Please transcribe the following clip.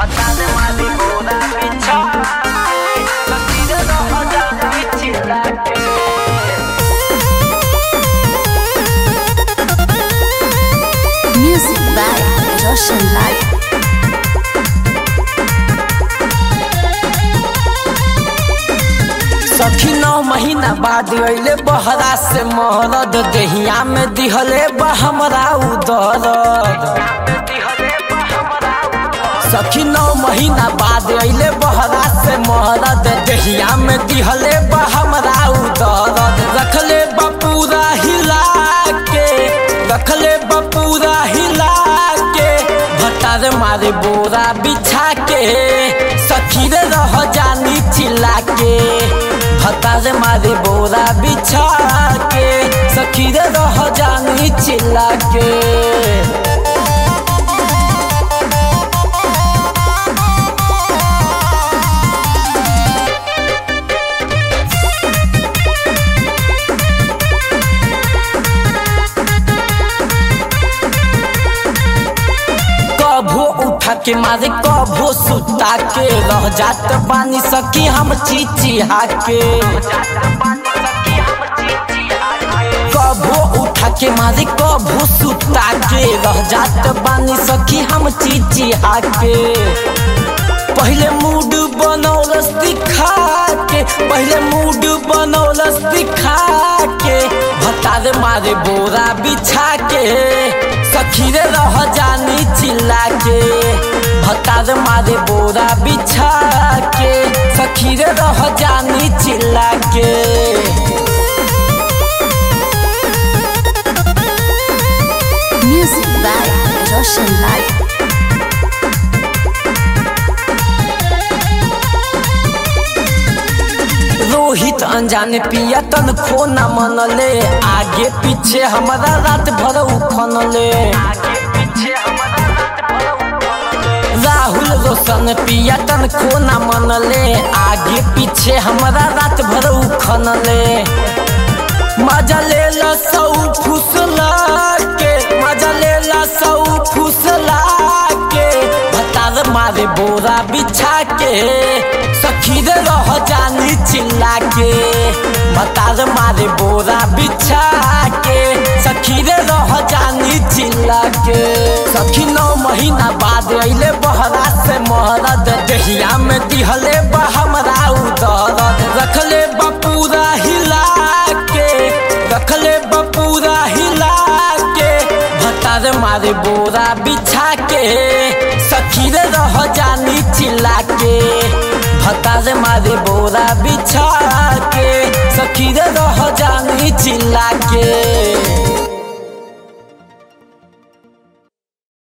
Hatta de madrugada pincharte Vestido rojo ya pichilate Music by Roshan Light. सखी नौ महीना बाद अइले बहरा से महरद देहिया में दिहले बा हमरा उदरद सखी नौ महीना बाद अइले बहरा से महरद देहिया में दिहले बा हमरा उदरद रखले बा पूरा हिला के रखले बा पूरा हिला के भटार मारे बोरा बिछा के सखी रे रह जानी चिल्ला के भतार मारे बोरा बिछा के सखी रे रह जानी चिल्ला के कभो उठा के मारे कभो सुता के रह जात बानी सखी हम चिचिहा के कभो उठा के मारे कभो सुता के रह जात बानी सखी हम चिचिहा के पहले मूड बनौलस दिखा के पहले मूड बनौलस दिखा के भतार मारे बोरा बिछा के सखी रे रह जानी चिल्ला के भतार मारे बोरा बिछा के सखी रे रह जानी चिल्ला के Music by Roshan Light. Rohit अनजाने पिया तन खो न मनले आगे पीछे हमारा रात भर उखनले राहुल रोशन पिया तन खो न मनले आगे पीछे हमारा रात भर उखनले मजा ले ला सौ फुसला के मजा ले ला सौ फुसला के भतार मारे बोरा बिछा के सखी रे रह जानी चिल्ला के भतार मारे बोरा बिछा के सखी रे रह जानी चिल्ला के सखी नौ महीना बाद अइले बहरा से महरद देहिया में दिहले बा हमरा उदरद रखले बा पूरा हिला के रखले बा पूरा हिला के भतार मारे बोरा बिछा के सखी रे रह जानी चिल्ला के भतार मारे बोरा बिछा के सखी रे रह जानी चिल्ला के